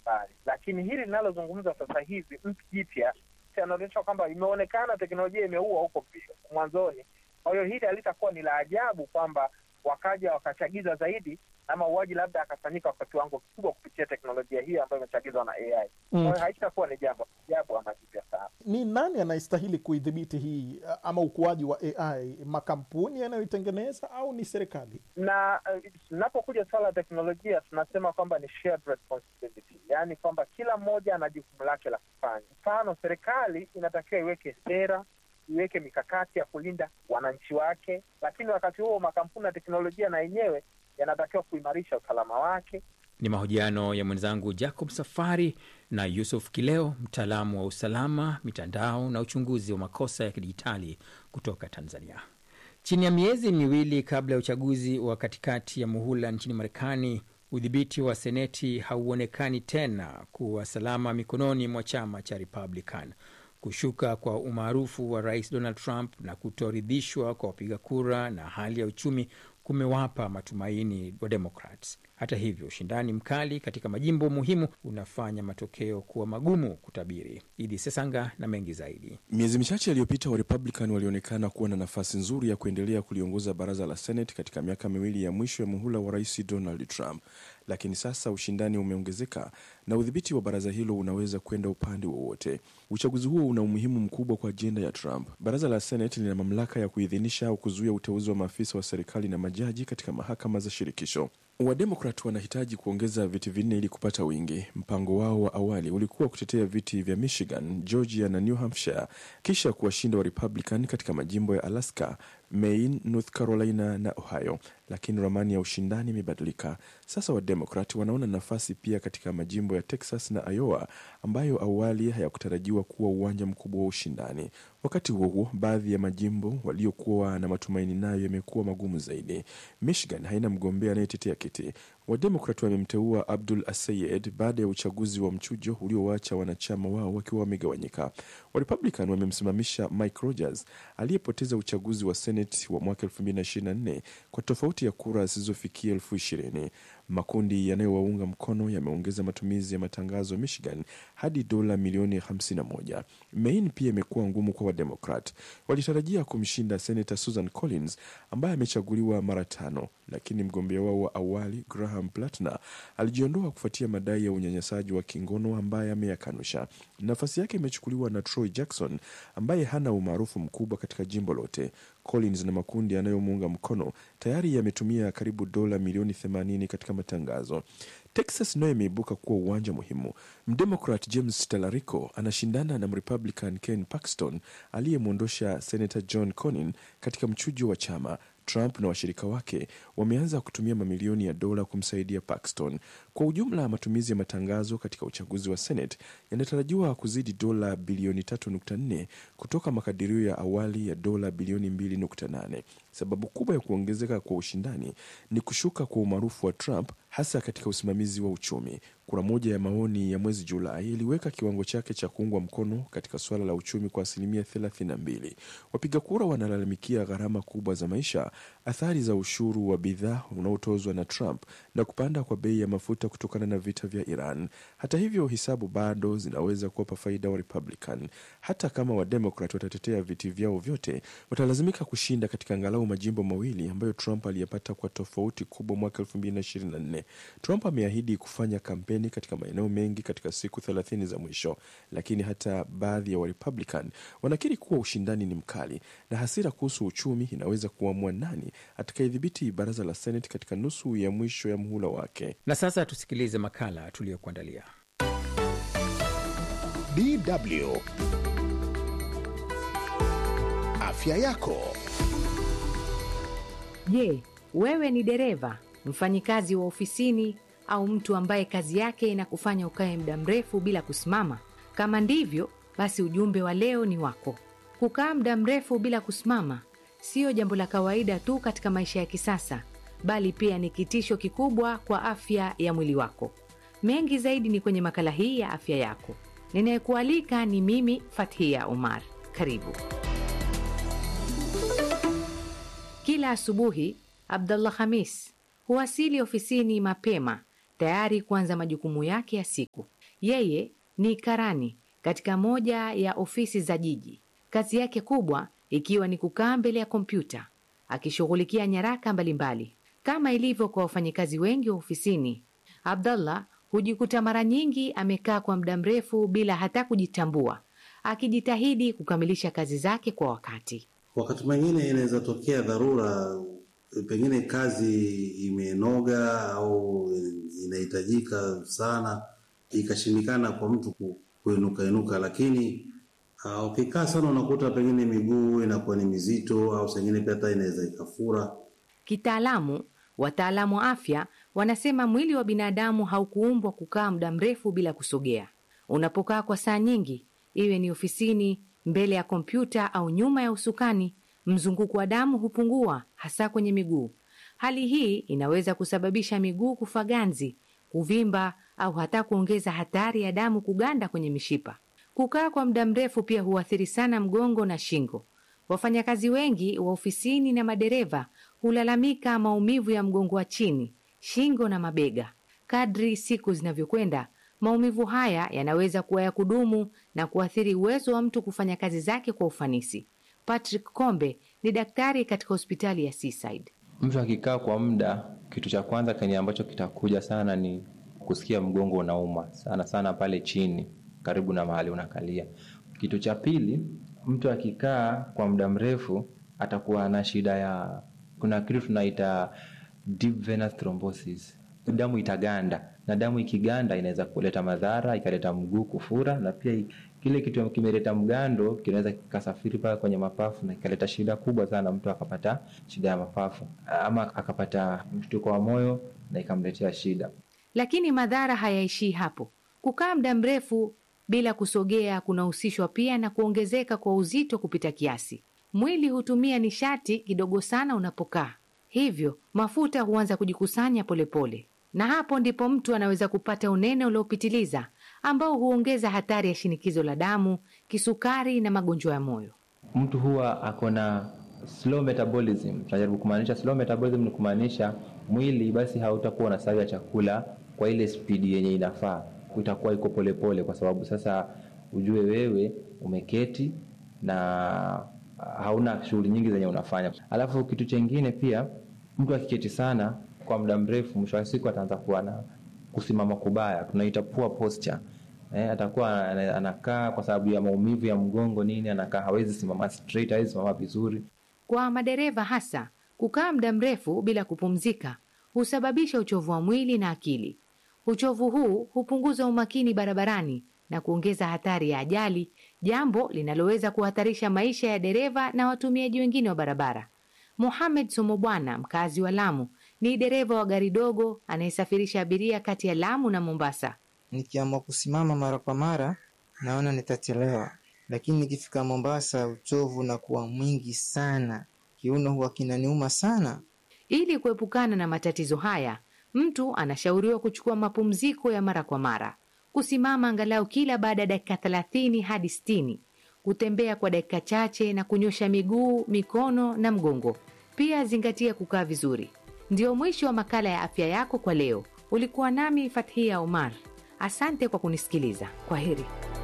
mbali, lakini hili linalozungumza sasa hivi jipya inaonyesha kwamba imeonekana teknolojia imeua huko mwanzoni. Kwa hiyo hili halitakuwa ni la ajabu kwamba wakaja wakachagiza zaidi na mauaji labda akafanyika kwa kiwango kikubwa kupitia teknolojia hii ambayo imechagizwa na AI. Kwa hiyo haitakuwa ni jambo ajabu ama jipya sana. Ni nani anayestahili kuidhibiti hii ama ukuaji wa AI? Makampuni yanayoitengeneza au ni serikali? Na inapokuja uh, swala la teknolojia tunasema kwamba ni shared responsibility, yaani kwamba kila mmoja ana jukumu lake la kufanya. Mfano, serikali inatakiwa iweke sera iweke mikakati ya kulinda wananchi wake, lakini wakati huo makampuni ya teknolojia na yenyewe yanatakiwa kuimarisha usalama wake. Ni mahojiano ya mwenzangu Jacob Safari na Yusuf Kileo, mtaalamu wa usalama mitandao na uchunguzi wa makosa ya kidijitali kutoka Tanzania. Chini ya miezi miwili kabla ya uchaguzi wa katikati ya muhula nchini Marekani, udhibiti wa seneti hauonekani tena kuwa salama mikononi mwa chama cha Republican. Kushuka kwa umaarufu wa rais Donald Trump na kutoridhishwa kwa wapiga kura na hali ya uchumi kumewapa matumaini wa Democrats. Hata hivyo, ushindani mkali katika majimbo muhimu unafanya matokeo kuwa magumu kutabiri. Idi Sesanga na mengi zaidi. Miezi michache iliyopita, wa Republican walionekana kuwa na nafasi nzuri ya kuendelea kuliongoza baraza la Senate katika miaka miwili ya mwisho ya muhula wa rais Donald Trump, lakini sasa ushindani umeongezeka na udhibiti wa baraza hilo unaweza kwenda upande wowote. Uchaguzi huo una umuhimu mkubwa kwa ajenda ya Trump. Baraza la Senate lina mamlaka ya kuidhinisha au kuzuia uteuzi wa maafisa wa serikali na majaji katika mahakama za shirikisho. Wademokrat wanahitaji kuongeza viti vinne ili kupata wingi. Mpango wao wa awali ulikuwa kutetea viti vya Michigan, Georgia na New Hampshire, kisha kuwashinda wa Republican katika majimbo ya Alaska, Maine, North Carolina na Ohio. Lakini ramani ya ushindani imebadilika sasa. Wademokrat wanaona nafasi pia katika majimbo ya Texas na Iowa ambayo awali hayakutarajiwa kuwa uwanja mkubwa wa ushindani. Wakati huo huo, baadhi ya majimbo waliokuwa na matumaini nayo yamekuwa magumu zaidi. Michigan haina mgombea anayetetea kiti. Wademokrat wamemteua Abdul Asayed baada ya uchaguzi wa mchujo uliowaacha wanachama wao wakiwa wamegawanyika. Warepublican wamemsimamisha Mike Rogers aliyepoteza uchaguzi wa Senate wa mwaka 2024 kwa tofauti ya kura zisizofikia elfu ishirini. Makundi yanayowaunga mkono yameongeza matumizi ya matangazo Michigan hadi dola milioni 51. Maine pia imekuwa ngumu kwa Wademokrat. Walitarajia kumshinda Senator Susan Collins ambaye amechaguliwa mara tano, lakini mgombea wao wa awali Graham Platner alijiondoa kufuatia madai ya unyanyasaji wa kingono ambaye ameyakanusha. Nafasi yake imechukuliwa na Troy Jackson ambaye hana umaarufu mkubwa katika jimbo lote. Collins na makundi yanayomuunga mkono tayari yametumia karibu dola milioni 80 katika matangazo. Texas nayo imeibuka kuwa uwanja muhimu. Mdemokrat James Talarico anashindana na Mrepublican Ken Paxton aliyemwondosha Senator John Cornyn katika mchujo wa chama. Trump na washirika wake wameanza kutumia mamilioni ya dola kumsaidia Paxton. Kwa ujumla, matumizi ya matangazo katika uchaguzi wa Senate yanatarajiwa kuzidi dola bilioni 3.4 kutoka makadirio ya awali ya dola bilioni 2.8. Sababu kubwa ya kuongezeka kwa ushindani ni kushuka kwa umaarufu wa Trump hasa katika usimamizi wa uchumi. Kura moja ya maoni ya mwezi Julai iliweka kiwango chake cha kuungwa mkono katika suala la uchumi kwa asilimia 32. Wapiga kura wanalalamikia gharama kubwa za maisha, athari za ushuru wa bidhaa unaotozwa na Trump na kupanda kwa bei ya mafuta kutokana na vita vya Iran. Hata hivyo, hisabu bado zinaweza kuwapa faida wa Republican. Hata kama Wademokrat watatetea viti vyao vyote, watalazimika kushinda katika angalau majimbo mawili ambayo Trump aliyapata kwa tofauti kubwa mwaka 2024. Trump ameahidi kufanya kampeni katika maeneo mengi katika siku 30 za mwisho, lakini hata baadhi ya Warepublican wanakiri kuwa ushindani ni mkali na hasira kuhusu uchumi inaweza kuamua nani atakayedhibiti baraza la Senate katika nusu ya mwisho ya muhula wake. Na sasa tusikilize makala tuliyokuandalia. DW Afya yako. Je, wewe ni dereva, mfanyikazi wa ofisini au mtu ambaye kazi yake inakufanya ukae muda mrefu bila kusimama? Kama ndivyo, basi ujumbe wa leo ni wako. Kukaa muda mrefu bila kusimama siyo jambo la kawaida tu katika maisha ya kisasa, bali pia ni kitisho kikubwa kwa afya ya mwili wako. Mengi zaidi ni kwenye makala hii ya afya yako. Ninayekualika ni mimi Fathia Omar. Karibu. Kila asubuhi Abdullah Hamis huwasili ofisini mapema tayari kuanza majukumu yake ya siku. Yeye ni karani katika moja ya ofisi za jiji, kazi yake kubwa ikiwa ni kukaa mbele ya kompyuta akishughulikia nyaraka mbalimbali. Kama ilivyo kwa wafanyakazi wengi wa ofisini, Abdallah hujikuta mara nyingi amekaa kwa muda mrefu bila hata kujitambua, akijitahidi kukamilisha kazi zake kwa wakati. Wakati mwingine inaweza tokea dharura, pengine kazi imenoga au inahitajika sana, ikashindikana kwa mtu ku- kuinuka inuka, lakini uh, ukikaa sana unakuta pengine miguu inakuwa ni mizito, au sengine pia hata inaweza ikafura. Kitaalamu, wataalamu wa afya wanasema mwili wa binadamu haukuumbwa kukaa muda mrefu bila kusogea. Unapokaa kwa saa nyingi, iwe ni ofisini, mbele ya kompyuta au nyuma ya usukani, mzunguko wa damu hupungua, hasa kwenye miguu. Hali hii inaweza kusababisha miguu kufa ganzi, kuvimba au hata kuongeza hatari ya damu kuganda kwenye mishipa. Kukaa kwa muda mrefu pia huathiri sana mgongo na shingo. Wafanyakazi wengi wa ofisini na madereva hulalamika maumivu ya mgongo wa chini, shingo na mabega. Kadri siku zinavyokwenda, maumivu haya yanaweza kuwa ya kudumu na kuathiri uwezo wa mtu kufanya kazi zake kwa ufanisi. Patrick Kombe ni daktari katika hospitali ya Seaside. Mtu akikaa kwa muda, kitu cha kwanza kenye ambacho kitakuja sana ni kusikia mgongo unauma sana sana pale chini karibu na mahali unakalia. Kitu cha pili, mtu akikaa kwa muda mrefu atakuwa na shida ya, kuna kitu tunaita deep venous thrombosis, damu itaganda, na damu ikiganda inaweza kuleta madhara, ikaleta mguu kufura, na pia kile kitu kimeleta mgando kinaweza kikasafiri paka kwenye mapafu na kikaleta shida kubwa sana, mtu akapata shida ya mapafu ama akapata mshtuko wa moyo na ikamletea shida. Lakini madhara hayaishii hapo. Kukaa muda mrefu bila kusogea kunahusishwa pia na kuongezeka kwa uzito kupita kiasi. Mwili hutumia nishati kidogo sana unapokaa, hivyo mafuta huanza kujikusanya polepole, na hapo ndipo mtu anaweza kupata unene uliopitiliza ambao huongeza hatari ya shinikizo la damu, kisukari na magonjwa ya moyo. Mtu huwa ako na slow metabolism. Tunajaribu kumaanisha slow metabolism ni kumaanisha mwili basi hautakuwa unasaga chakula kwa ile spidi yenye inafaa, itakuwa iko polepole, kwa sababu sasa ujue wewe umeketi na hauna shughuli nyingi zenye unafanya. Alafu kitu chengine pia, mtu akiketi sana kwa muda mrefu, mwisho wa siku ataanza kuwa na kusimama kubaya, tunaita poor posture. Eh, atakuwa ana- anakaa kwa sababu ya maumivu ya mgongo nini, anakaa hawezi simama straight, hawezi simama vizuri. Kwa madereva hasa, kukaa muda mrefu bila kupumzika husababisha uchovu wa mwili na akili. Uchovu huu hupunguza umakini barabarani na kuongeza hatari ya ajali, jambo linaloweza kuhatarisha maisha ya dereva na watumiaji wengine wa barabara. Mohamed Somobwana, mkazi wa Lamu, ni dereva wa gari dogo anayesafirisha abiria kati ya Lamu na Mombasa. Nikiamua kusimama mara kwa mara naona nitachelewa, lakini nikifika Mombasa uchovu unakuwa mwingi sana, kiuno huwa kinaniuma sana. Ili kuepukana na matatizo haya, mtu anashauriwa kuchukua mapumziko ya mara kwa mara, kusimama angalau kila baada ya dakika thelathini hadi sitini, kutembea kwa dakika chache na kunyosha miguu, mikono na mgongo. Pia zingatia kukaa vizuri. Ndio mwisho wa makala ya afya yako kwa leo. Ulikuwa nami Fathia Omar. Asante kwa kunisikiliza. Kwa heri.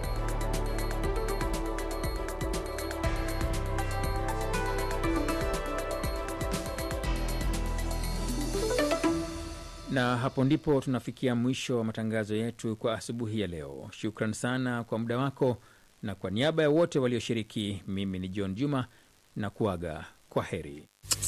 na hapo ndipo tunafikia mwisho wa matangazo yetu kwa asubuhi ya leo. Shukran sana kwa muda wako, na kwa niaba ya wote walioshiriki, mimi ni John Juma na kuaga kwa heri.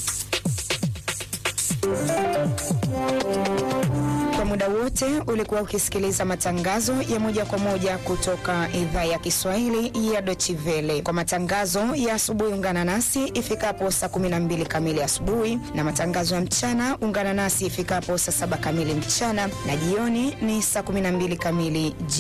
Kwa muda wote ulikuwa ukisikiliza matangazo ya moja kwa moja kutoka idhaa ya Kiswahili ya Deutsche Welle. Kwa matangazo ya asubuhi, ungana nasi ifikapo saa 12 kamili asubuhi, na matangazo ya mchana ungana nasi ifikapo saa 7 kamili mchana, na jioni ni saa 12 kamili jioni.